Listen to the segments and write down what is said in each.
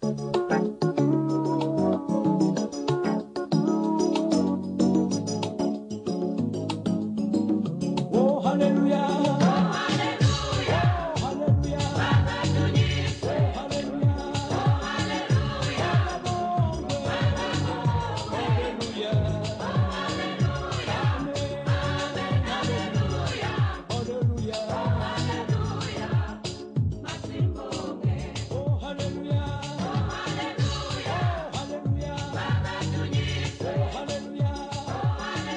Oh, hallelujah. Oh, hallelujah. Oh, hallelujah. Oh, hallelujah. Oh, hallelujah. Oh, hallelujah. Oh, hallelujah.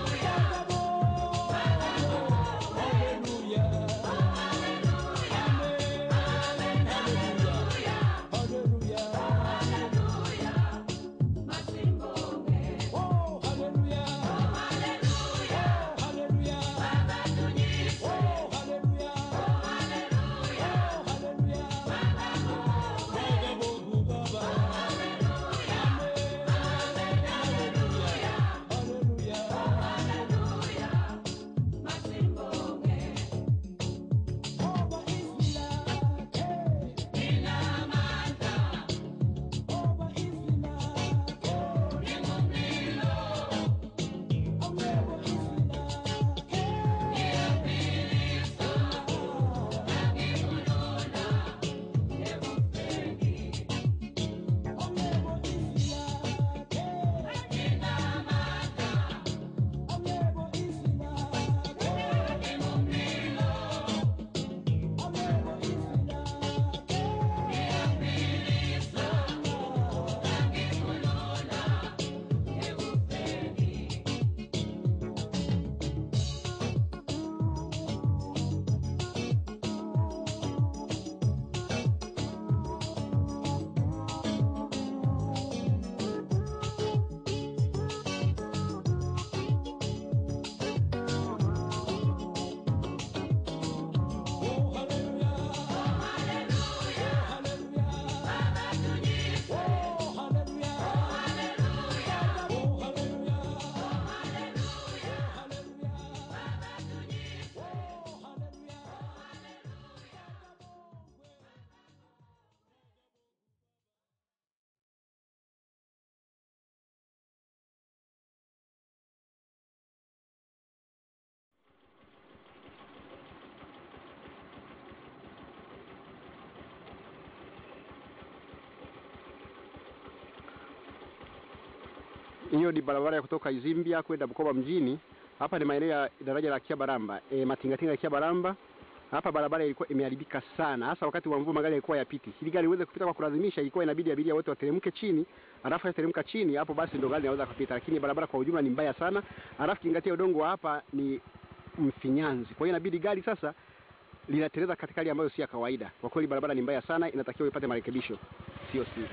Hiyo ni barabara ya kutoka Izimbia kwenda Bukoba mjini. Hapa ni maeneo ya daraja la Kiabaramba, e, matingatinga ya Kiabaramba. Hapa barabara ilikuwa imeharibika sana, hasa wakati wa mvua, magari yalikuwa yapiti. Ili gari iweze kupita kwa kulazimisha, ilikuwa inabidi abiria wote wateremke chini, alafu yateremka chini, hapo basi ndo gari inaweza kupita. Lakini barabara kwa ujumla ni mbaya sana, alafu kingatia udongo wa hapa ni mfinyanzi, kwa hiyo inabidi gari sasa linateleza katika hali ambayo si ya kawaida. Kwa kweli barabara ni mbaya sana, inatakiwa ipate marekebisho, sio siri.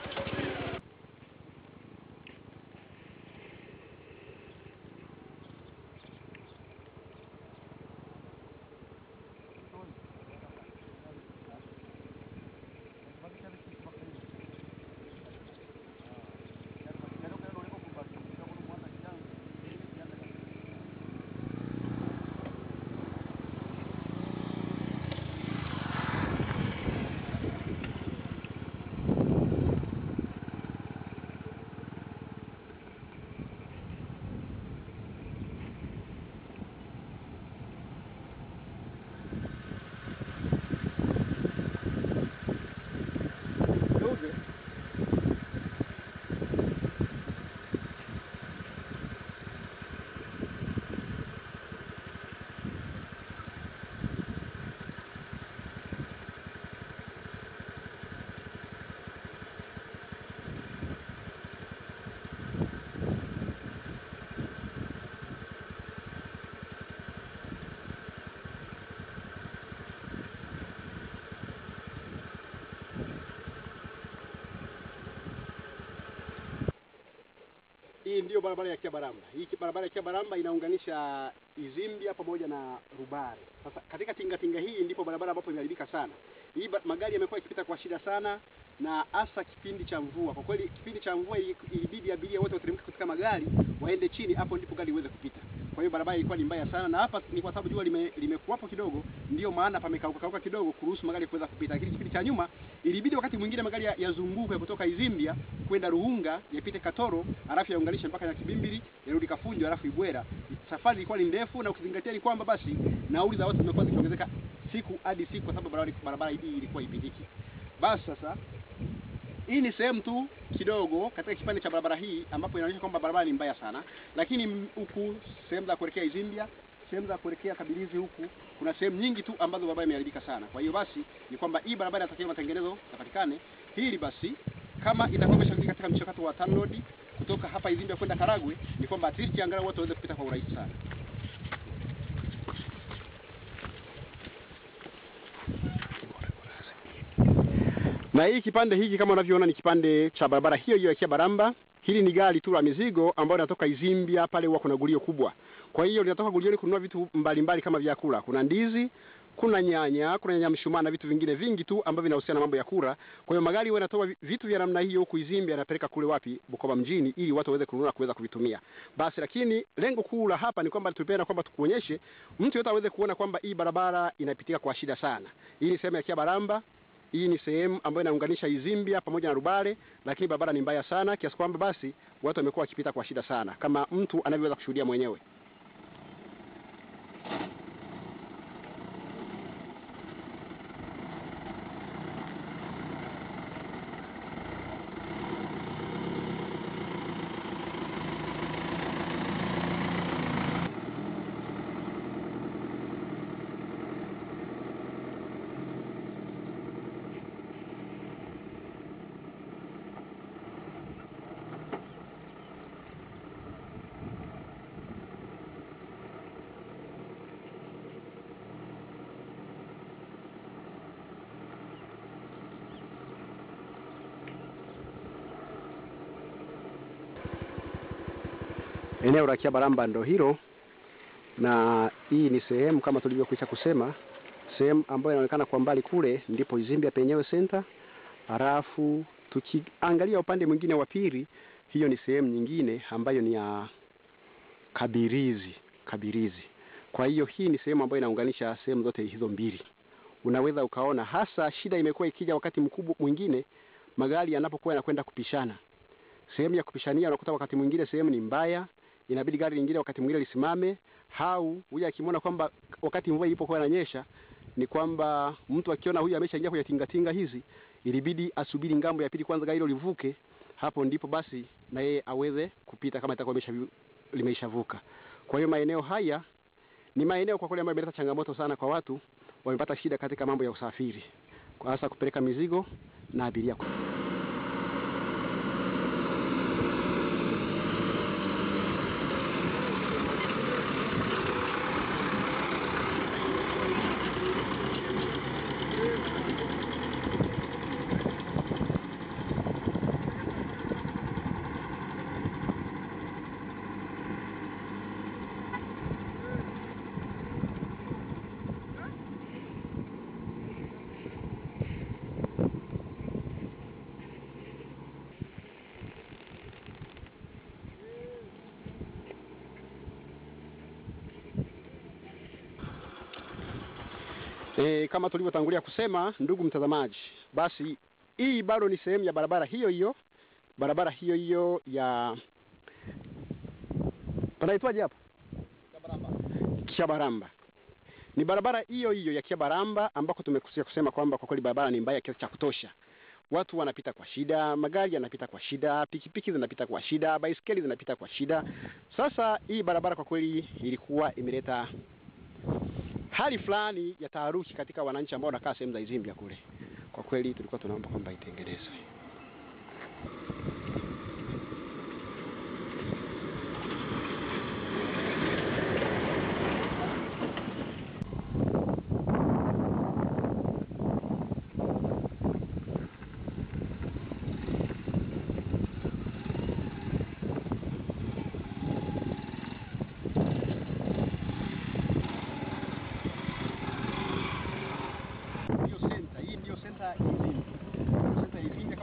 Hii ndiyo barabara ya Kiabaramba. Hii ki- barabara ya Kiabaramba inaunganisha Izimbia pamoja na Rubare. Sasa katika tinga tinga hii ndipo barabara ambapo imeharibika sana. Hii ba- magari yamekuwa yakipita kwa shida sana na hasa kipindi cha mvua. Kwa kweli kipindi cha mvua ili- ilibidi abiria wote wateremke katika magari waende chini, hapo ndipo gari iweze kupita. Kwa hiyo barabara ilikuwa ni mbaya sana, na hapa ni kwa sababu jua lime, limekuwapo kidogo, ndio maana pamekauka kauka kidogo kuruhusu magari kuweza kupita. Lakini kipindi cha nyuma ilibidi wakati mwingine magari ya- yazunguke kutoka Izimbia kwenda Ruhunga yapite Katoro, alafu yaunganishe mpaka na Kibimbili yarudi Kafunjo, alafu Ibwera. Safari ilikuwa ni ndefu, na ukizingatia ni kwamba basi nauli za watu zimekuwa zikiongezeka siku hadi siku, kwa sababu barabara barabara hii ilikuwa ipitiki. Basi sasa hii ni sehemu tu kidogo katika kipande cha barabara hii ambapo inaonyesha kwamba barabara ni mbaya sana, lakini m- huku sehemu za kuelekea Izimbia, sehemu za kuelekea Kabilizi huku kuna sehemu nyingi tu ambazo barabara imeharibika sana. Kwa hiyo basi ni kwamba hii barabara inatakiwa matengenezo yapatikane. Hili basi kama itakuwa imeshafika katika mchakato wa TANROADS kutoka hapa Izimbia kwenda Karagwe, ni kwamba at least angalau watu waweze kupita kwa urahisi sana. na hii kipande hiki kama unavyoona ni kipande cha barabara hiyo hiyo ya Kiabaramba. Hili ni gari tu la mizigo ambayo inatoka Izimbia, pale huwa kuna gulio kubwa. Kwa hiyo linatoka gulioni kununua vitu mbalimbali mbali kama vyakula, kuna ndizi, kuna nyanya, kuna nyanya mshumaa na vitu vingine vingi tu ambavyo vinahusiana na mambo ya kura. Kwa hiyo magari huwa yanatoa vi- vitu vya namna hiyo huku Izimbia, yanapeleka kule wapi, Bukoba mjini, ili watu waweze kununua kuweza kuvitumia. Basi lakini lengo kuu la hapa ni kwamba tupenda kwamba tukuonyeshe mtu yote aweze kuona kwamba hii barabara inapitika kwa shida sana. Hii ni sehemu ya Kiabaramba, hii ni sehemu ambayo inaunganisha Izimbia pamoja na Rubale, lakini barabara ni mbaya sana kiasi kwamba basi watu wamekuwa wakipita kwa shida sana, kama mtu anavyoweza kushuhudia mwenyewe. Eneo la Kiabaramba ndo hilo, na hii ni sehemu kama tulivyokwisha kusema, sehemu ambayo inaonekana kwa mbali kule ndipo Izimbia penyewe center. Halafu tukiangalia upande mwingine wa pili, hiyo ni sehemu nyingine ambayo ni ya Kabirizi, Kabirizi. Kwa hiyo hii ni sehemu ambayo inaunganisha sehemu zote hizo mbili. Unaweza ukaona hasa shida imekuwa ikija wakati mkubwa mwingine magari yanapokuwa yanakwenda kupishana sehemu ya kupishania, unakuta wakati mwingine sehemu ni mbaya, inabidi gari lingine wakati mwingine lisimame, au huyu akimwona kwamba wakati mvua ilipokuwa inanyesha ni kwamba mtu akiona huyu ameshaingia kwenye tingatinga hizi, ilibidi asubiri ngambo ya pili kwanza gari hilo livuke, hapo ndipo basi na yeye aweze kupita kama itakuwa imesha limeishavuka. Kwa hiyo maeneo haya ni maeneo kwa kweli ambayo imeleta changamoto sana kwa watu, wamepata shida katika mambo ya usafiri, kwa hasa kupeleka mizigo na abiria. E, kama tulivyotangulia kusema ndugu mtazamaji, basi hii bado ni sehemu ya barabara hiyo hiyo, barabara hiyo hiyo ya panaitwaje hapa Kiabaramba. Ni barabara hiyo hiyo ya Kiabaramba ambako tumekusia kusema kwamba kwa kweli barabara ni mbaya kiasi cha kutosha. Watu wanapita kwa shida, magari yanapita kwa shida, pikipiki zinapita kwa shida, baisikeli zinapita kwa shida. Sasa hii barabara kwa kweli ilikuwa imeleta hali fulani ya taharuki katika wananchi ambao wanakaa sehemu za Izimbia kule. Kwa kweli tulikuwa tunaomba kwamba itengenezwe. Ndio senta, hii ndio senta ya Izimbia. Senta ya Izimbia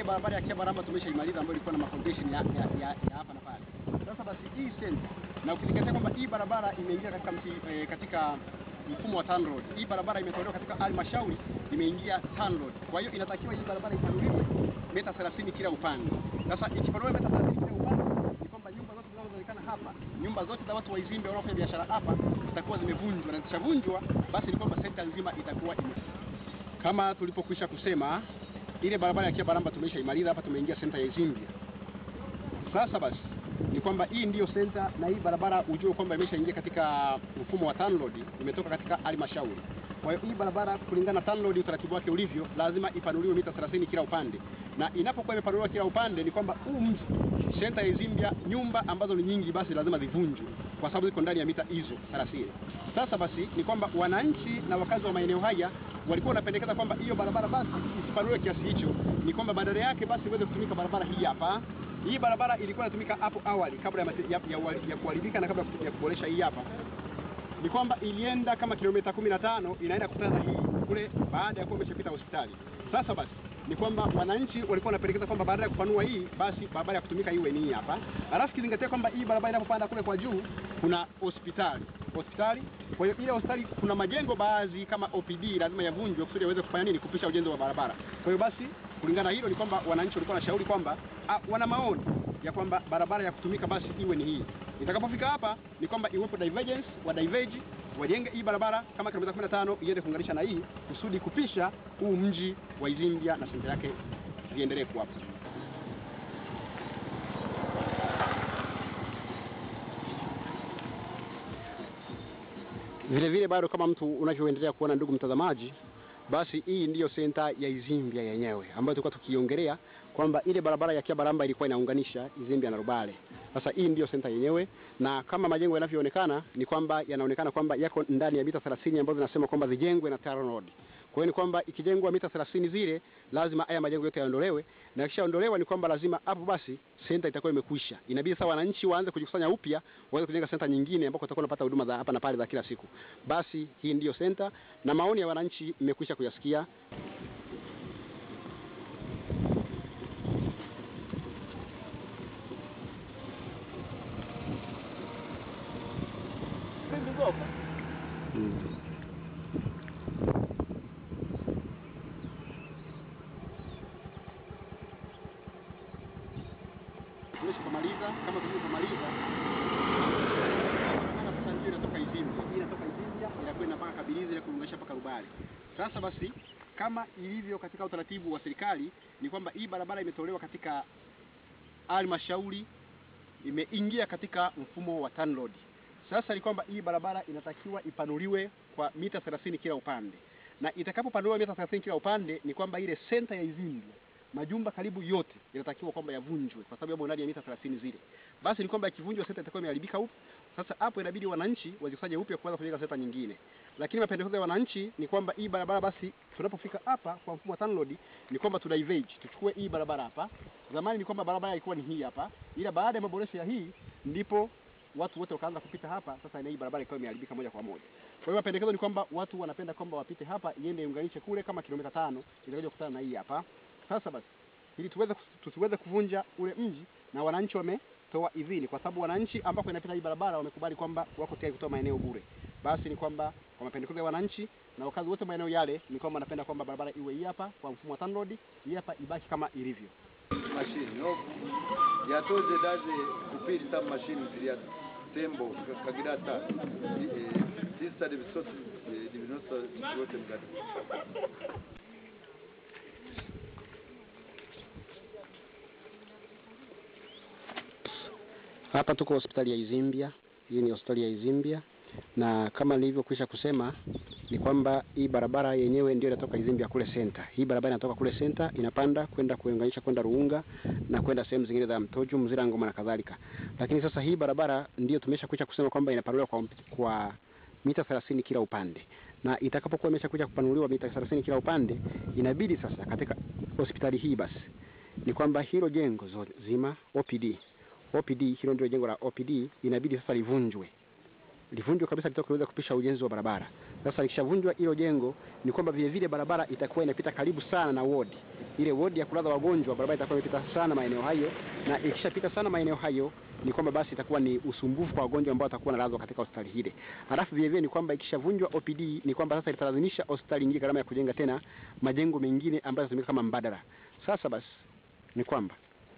ile barabara ya Kiabaramba tumeshaimaliza ambayo ilikuwa na mafoundation ya, ya, ya, ya hapa na pale. Sasa basi hii center na ukizingatia kwamba hii barabara imeingia katika mti, eh, katika mfumo wa TANROADS. Hii barabara imetolewa katika halmashauri imeingia TANROADS. Kwa hiyo inatakiwa hii barabara ipanuliwe mita 30 kila upande. Sasa ikipanuliwa mita 30 kila upande ni kwamba nyumba zote zinazoonekana hapa, nyumba zote za watu wa Izimbe wanaofanya biashara hapa zitakuwa zimevunjwa, na zikishavunjwa basi ni kwamba sekta nzima itakuwa ime kama tulipokwisha kusema ile barabara ya Kiabaramba tumeshaimaliza hapa, tumeingia senta ya Izimbia. Sasa basi ni kwamba hii ndiyo senta na hii barabara ujue kwamba imeshaingia katika mfumo wa TANROADS, imetoka katika halmashauri. Kwa hiyo hii barabara kulingana na TANROADS utaratibu wake ulivyo, lazima ipanuliwe mita 30 kila upande, na inapokuwa imepanuliwa kila upande ni kwamba huu mji senta ya Izimbia, nyumba ambazo ni nyingi, basi lazima zivunjwe kwa sababu ziko ndani ya mita hizo 30. Sasa basi ni kwamba wananchi na wakazi wa maeneo haya walikuwa wanapendekeza kwamba hiyo barabara basi isipanuliwe kiasi hicho, ni kwamba badala yake basi iweze kutumika barabara hii hapa. Hii barabara ilikuwa inatumika hapo awali kabla ya, mate- ya, ya, ya kuharibika na kabla ya kuboresha hii hapa ni kwamba ilienda kama kilomita 15 inaenda kukutana na hii kule baada ya kuwa imeshapita hospitali. Sasa basi ni kwamba wananchi walikuwa wanapendekeza kwamba baada ya kupanua hii basi barabara ya kutumika iwe ni hii hapa. Alafu kizingatia kwamba hii barabara inapopanda kule kwa juu kuna hospitali hospitali. Kwa hiyo ile hospitali kuna majengo baadhi kama OPD lazima yavunjwe kusudi yaweze kufanya nini, kupisha ujenzi wa barabara. Kwa hiyo basi kulingana na hilo ni kwamba wananchi walikuwa wanashauri kwamba ah, wana maoni ya kwamba barabara ya kutumika basi iwe ni hii. Itakapofika hapa ni kwamba iwepo divergence wa diverge wajenge hii barabara kama kilomita 15 iende kuunganisha na hii kusudi kupisha huu mji wa Izimbia na senta yake viendelee kuwapo. Vile vile bado kama mtu unavyoendelea kuona ndugu mtazamaji, basi hii ndiyo senta ya Izimbia yenyewe ambayo tulikuwa tukiongelea kwamba ile barabara ya Kiabaramba ilikuwa inaunganisha Izimbia na Rubale. Sasa hii ndiyo senta yenyewe, na kama majengo yanavyoonekana ni kwamba yanaonekana kwamba yako ndani ya mita 30 ambazo zinasema kwamba zijengwe na TANROADS. Kwa hiyo ni kwamba ikijengwa mita 30 zile lazima haya majengo yote yaondolewe, na ikishaondolewa ni kwamba lazima hapo basi senta itakuwa imekwisha. Inabidi sasa wananchi waanze kujikusanya upya, waweze kujenga senta nyingine ambako watakuwa wanapata huduma za hapa na pale za kila siku. Basi hii ndiyo senta, na maoni ya wananchi mmekwisha kuyasikia. Tumeshamaliza kama tulivyomaliza. Sasa ndio inatoka Izimbia. Hii inatoka Izimbia inakwenda mpaka Kabilizi na kuunganisha mpaka Rubale. Sasa basi kama ilivyo katika utaratibu wa serikali ni kwamba hii barabara imetolewa katika halmashauri imeingia katika mfumo wa TANROADS. Sasa ni kwamba hii barabara inatakiwa ipanuliwe kwa mita 30 kila upande, na itakapopanuliwa mita 30 kila upande ni kwamba ile senta ya Izimbia majumba karibu yote yanatakiwa kwamba yavunjwe kwa sababu yamo ndani ya mita 30 zile. Basi ni kwamba ikivunjwa senta itakuwa imeharibika upya. Sasa hapo inabidi wananchi wazikusanye upya kuanza kujenga senta nyingine. Lakini mapendekezo ya wananchi ni kwamba hii barabara basi tunapofika hapa kwa mfumo wa TANROADS ni kwamba tu diverge, tuchukue hii barabara hapa. Zamani ni kwamba barabara ilikuwa ni hii hapa, ila baada ya maboresho ya hii ndipo watu wote wakaanza kupita hapa. Sasa na hii barabara ikawa imeharibika moja kwa moja. Kwa hiyo mapendekezo ni kwamba watu wanapenda kwamba wapite hapa iende iunganishe kule kama kilomita tano itakuja kukutana na hii hapa. Sasa basi ili tuweze tusiweze kuvunja ule mji, na wananchi wametoa idhini, kwa sababu wananchi ambako inapita hii barabara wamekubali kwamba wako tayari kutoa maeneo bure. Basi ni kwamba kwa mapendekezo ya wananchi na wakazi wote maeneo yale, ni kwamba wanapenda kwamba barabara iwe hii hapa kwa mfumo wa TANROADS, hii hapa ibaki kama ilivyo. mashini no yatoze daze kupirisa mu mashini ziriya tembo kagirata tisa dibisosi dibinosa yote mgati Hapa tuko hospitali ya Izimbia. Hii ni hospitali ya Izimbia, na kama nilivyokwisha kusema ni kwamba hii barabara yenyewe ndio inatoka Izimbia kule center. Hii barabara inatoka kule center inapanda kwenda kuunganisha kwenda Ruunga na kwenda sehemu zingine za Mtoju, Mzira, Ngoma na kadhalika. Lakini sasa hii barabara ndio tumeshakwisha kusema kwamba inapanuliwa kwa, kwa mita 30 kila upande, na itakapokuwa imeshakuja kupanuliwa mita 30 kila upande, inabidi sasa katika hospitali hii basi ni kwamba hilo jengo zo- zima OPD OPD hilo ndio jengo la OPD inabidi sasa livunjwe livunjwe kabisa litoke liweze kupisha ujenzi wa barabara. Sasa likishavunjwa hilo jengo, ni kwamba vile vile barabara itakuwa inapita karibu sana na wodi ile wodi ya kulaza wagonjwa, barabara itakuwa imepita sana maeneo hayo, na ikishapita sana maeneo hayo ni kwamba basi itakuwa ni usumbufu kwa wagonjwa ambao watakuwa nalazwa katika hospitali hile. Halafu vile vile ni kwamba ikishavunjwa OPD ni kwamba sasa italazimisha hospitali nyingine gharama ya kujenga tena majengo mengine ambayo yatatumika kama mbadala. Sasa basi ni kwamba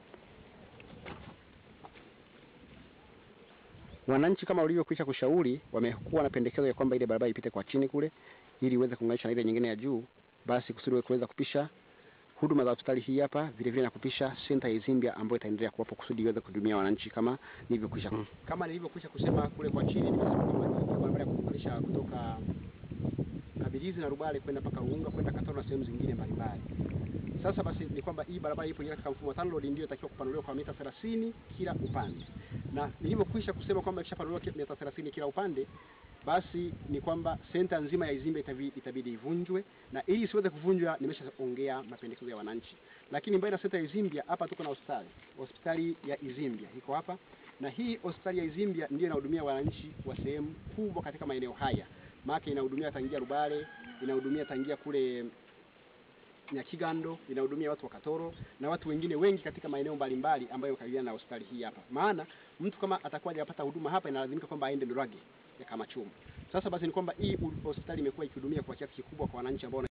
wananchi kama walivyokwisha kushauri wamekuwa na pendekezo ya kwamba ile barabara ipite kwa chini kule ili iweze kuunganisha na ile nyingine ya juu, basi kusudi kuweza kupisha huduma za hospitali hii hapa vile vile na kupisha senta ya Izimbia ambayo itaendelea kuwapo kusudi iweze kuhudumia wananchi kama nilivyokwisha Mm. kama nilivyokwisha kusema kule kwa chini, nimesema kwamba ni barabara ya kuunganisha kutoka Kabilizi na Rubale kwenda mpaka Ruunga kwenda Katoro na sehemu zingine mbalimbali. Sasa basi ni kwamba hii barabara ipo katika mfumo wa TANROADS ndio itakiwa kupanuliwa kwa mita 30 kila upande, na nilivyokwisha kusema kwamba ikishapanuliwa ki- mita 30 kila upande, basi ni kwamba senta nzima ya Izimbe itabi- itabidi ivunjwe, na ili isiweze kuvunjwa, nimeshaongea mapendekezo ya wananchi. Lakini mbali na senta ya Izimbia, hapa tuko na hospitali, hospitali ya Izimbia iko hapa, na hii hospitali ya Izimbia ndio inahudumia wananchi wa sehemu kubwa katika maeneo haya, maana inahudumia tangia Rubale, inahudumia tangia kule Nyakigando inahudumia watu wa Katoro na watu wengine wengi katika maeneo mbalimbali ambayo yakaribiana na hospitali hii hapa. Maana mtu kama atakuwa hajapata huduma hapa inalazimika kwamba aende Ndorage ya Kamachumu. Sasa basi ni kwamba hii hospitali imekuwa ikihudumia kwa kiasi kikubwa kwa wananchi ambao